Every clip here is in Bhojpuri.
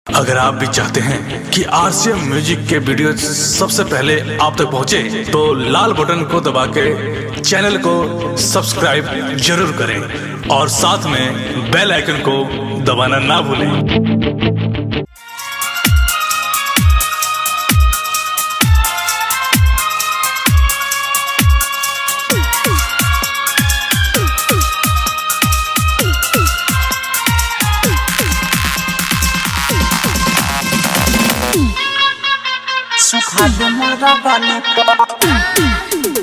अगर आप भी चाहते हैं कि आरसीएम म्यूजिक के वीडियो सबसे पहले आप तक पहुंचे, तो लाल बटन को दबा के चैनल को सब्सक्राइब जरूर करें और साथ में बेल आइकन को दबाना ना भूलें सुखा दे मोरा गाने को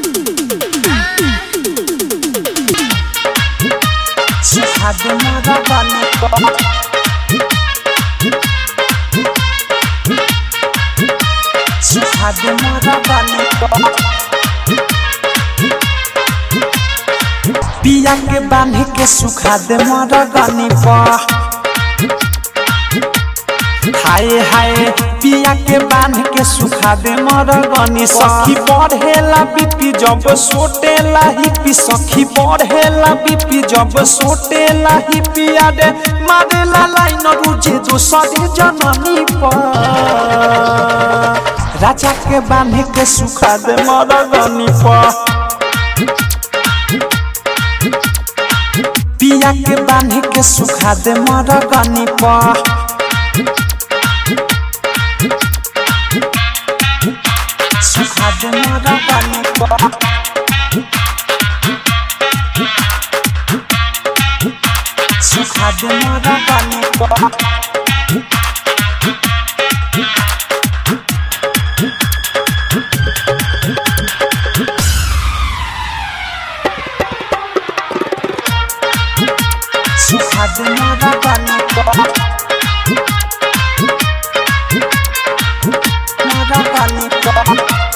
सुखा दे मोरा गाने को सुखा दे मोरा गाने को पिया के बांध के सुखा दे मोरा गाने पर हाय हाय पिया के बांध के सुखा दे मरगनी सखी बढ़ेला बीपी जब सोटेला हिपी सखी बढ़ेला बीपी जब सोटेला हिपी आडे मारेला लाइन रुजे दोसरे जननी पर राजा के बांध के सुखा दे मरगनी पर पिया के बांध के सुखा दे मरगनी पर सुखा दे मोरा गाने को सुखा दे मोरा गाने को सुखा दे मोरा गाने को मोरा गाने को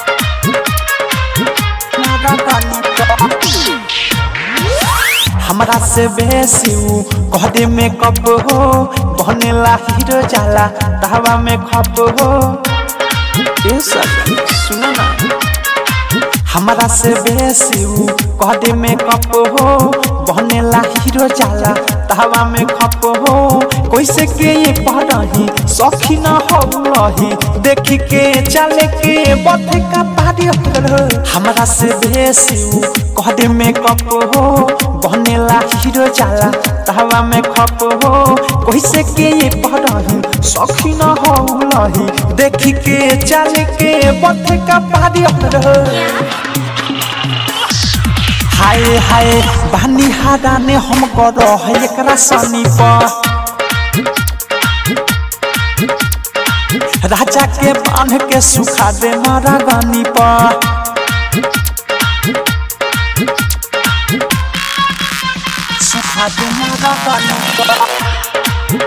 मोरा गाने को हमरा से बेसी ऊ कहदे में कब हो बनेला हीरो जाला तहवा में खप हो ए सजन सुनो ना हमरा से बेसी ऊ कहदे में कप हो बनेला हीरो जाला तहवा में खप हो कैसे के ये पढ़ही सखी न हो रही देखी के चले के बथ का पारी हो हमरा से बेसी ऊ कहदे में कप हो बनेला हीरो जाला तहवा में खप हो कैसे के ये पढ़ही सखी न हो रही देखी के चले के बथ का पारी हो हाय हाय बानी हादा ने हम कर है एकरा सनी पर राजा के बांध के सुखा दे मारा गानी पर सुखा दे मारा गानी पर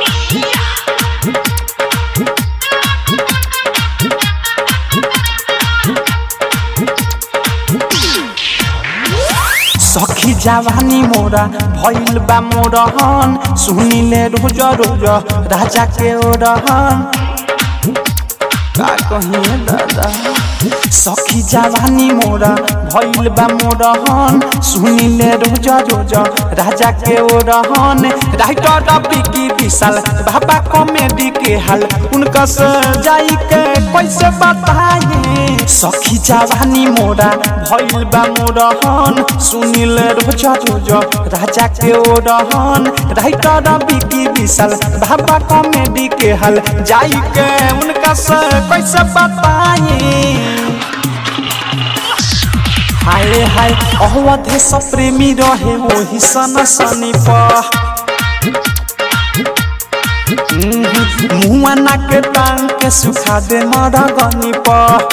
सखी जवानी मोरा भइल बा मोरहन सुनिले रोज रोज राजा के ओरहन का कहिए दादा सखी जवानी मोरा भइल बा मोरहन सुनिले रोज रोज राजा के ओरहन राइटर बिकी विशाल बाबा कॉमेडी के हाल उनका से जाई के कैसे बताए सखी जवानी मोरा भइल बा मोरहन सुनिल रोज रोज राजा के ओरहन राइटर बिकी विशाल बाबा कॉमेडी के हाल जाई के उनका से कैसे बताए हाय हाय अवधे सब प्रेमी रहे वही सन सनी पर मुआ नाक टांग के सुखा दे मरा गनी पर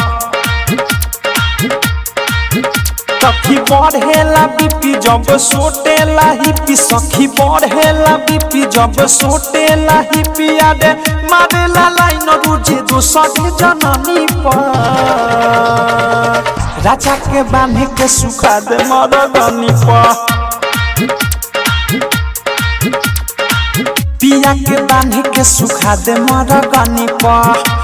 सखी बढ़ेला बीपी जब सोटेला हिपी सखी बढ़ेला बीपी जब सोटेला हिपी आडे मारेला लाइन रुजे दोसर जननी पर राजा के बांध के सुखा दे मरगनी पर पिया के बांध के सुखा दे मरगनी पर